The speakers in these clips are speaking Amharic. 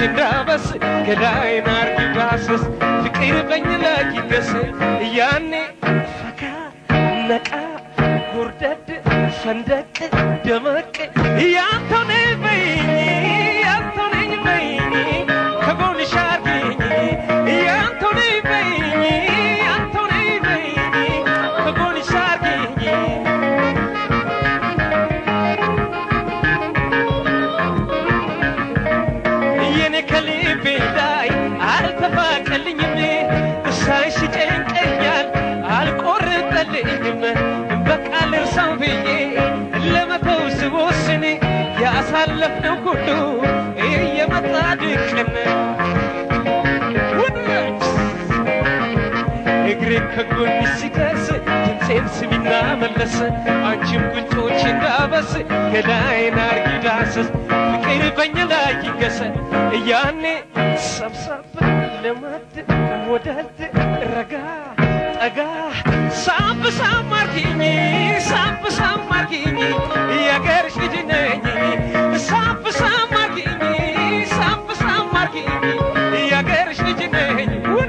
እንዳበስ ገላዬን አርጊ ዳሰስ ፍቅር በኝ ላይ ይገስ ያኔ ፈካ ነቃ ጎርደድ ፈንደቅ ደመቅ ያንተው ነኝ በይኝ ያንተው ነኝ በይኝ ከጎንሽ አርጊኝ ያንተው ነኝ በይኝ ያንተው ነኝ በይኝ ከጎንሽ አርጊኝ የኔ ከልቤ ላይ አልተፋቀልኝም ሳይሽ ጨንቀኛል አልቆርጠልኝም በቃ ልርሳው ብዬ ለመተው ስወስን ያሳለፍነው ሁሉ እየመጣ ድቅን እግሬ ከጎን ሲደርስ ድምፄን ስሚና መለስ አንቺም ጉንጮች እንዳበስ ገላዬን አርጊ ዳሰስ ፍቅር በኛ ላይ ይገሰ ያኔ ሰብሰብ ልመድ ወደድ ረጋ ጠጋ ሳብ ሳብ አርጊኝ ሳብ ሳብ አርጊኝ የአገርሽ ልጅ ነኝ ሳብ ሳብ አርጊኝ ሳብ ሳብ አርጊኝ የአገርሽ ልጅ ነኝ ውይ!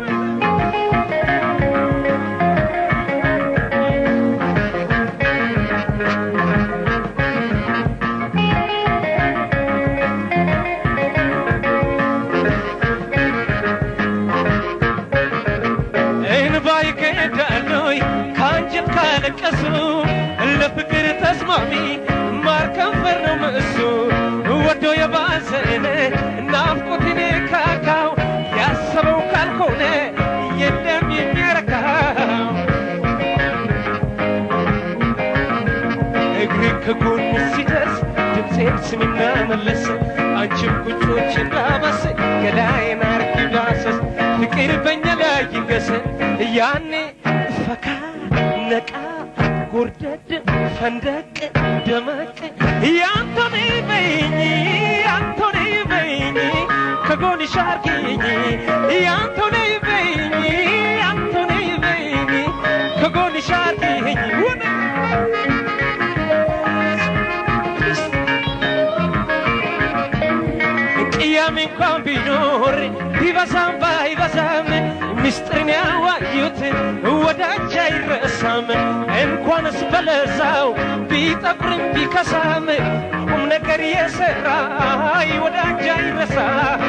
እንባ ይቀዳለይ ከአንጀት ካለቀሱ ለፍቅር ተስማሚ ማር ከንፈር ነው ምእሱ ወዶ የባዘነ ናፍቆትን ካካው ያሰበው ካልሆነ የለም የሚያረካው እግር ከጎን ሲደርስ ድምፄን ስሚና መለስ አንቺም ጉንጮች እንዳበስ ገላዬን አርጊ ዳሰስ ፍቅር በኛ ላይ ይንገስ ያኔ ፈካ ነቃ ጎርደድ ፈንደቅ ደመቅ ያንተኔ በይኝ ያንተኔ በይኝ ከጎንሽ አርጊኝ ያንተኔ በይኝ ያንተኔ በይኝ ከጎንሽ አርጊኝ ውነ ቅያሜ እንኳን ቢኖር ቢበዛም ባይበዛም ምስጢርን ያዋዩት ወዳጅ አይረሳም። እንኳንስ በለዛው ቢጠቁርም ቢከሳም ቁም ነገር የሰራ ወዳጅ አይረሳም።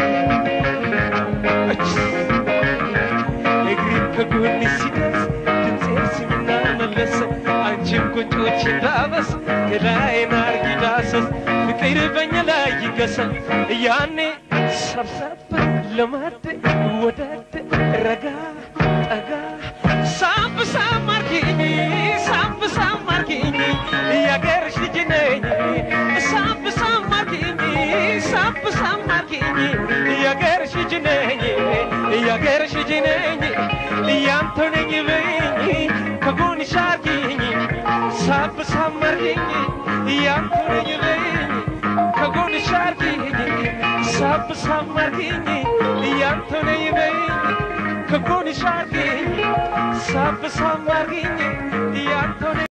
እግሪ ከጎን ሲደርስ ድምፄን ስሚና መለስ አንቺም ቁንጮች እንዳበስ ገላዬን አርጊ ዳሰስ ፍቅር በኛ ላይ ይገሰል ያኔ ሰብሰብ ለማድ ወደድ ረጋ ጠጋ ሳብ ሳብ አርጊኝ ሳብ ሳብ አርጊኝ የአገርሽ ልጅ ነኝ ሳብ ሳብ አርጊኝ ሳብ ሳብ አርጊኝ የአገርሽ ልጅ ነኝ የአገርሽ ልጅ ነኝ ያንተው ነኝ በይኝ ከጎንሽ አርጊኝ ሳብ ሳብ አርጊኝ ያንተው ነኝ በይኝ ከጎንሽ አርጊኝ ሳብ ሳብ አርጊኝ ያንተው ነኝ በይኝ ከጎንሽ አርጊኝ ሳብ ሳብ አርጊኝ ያንተው ነኝ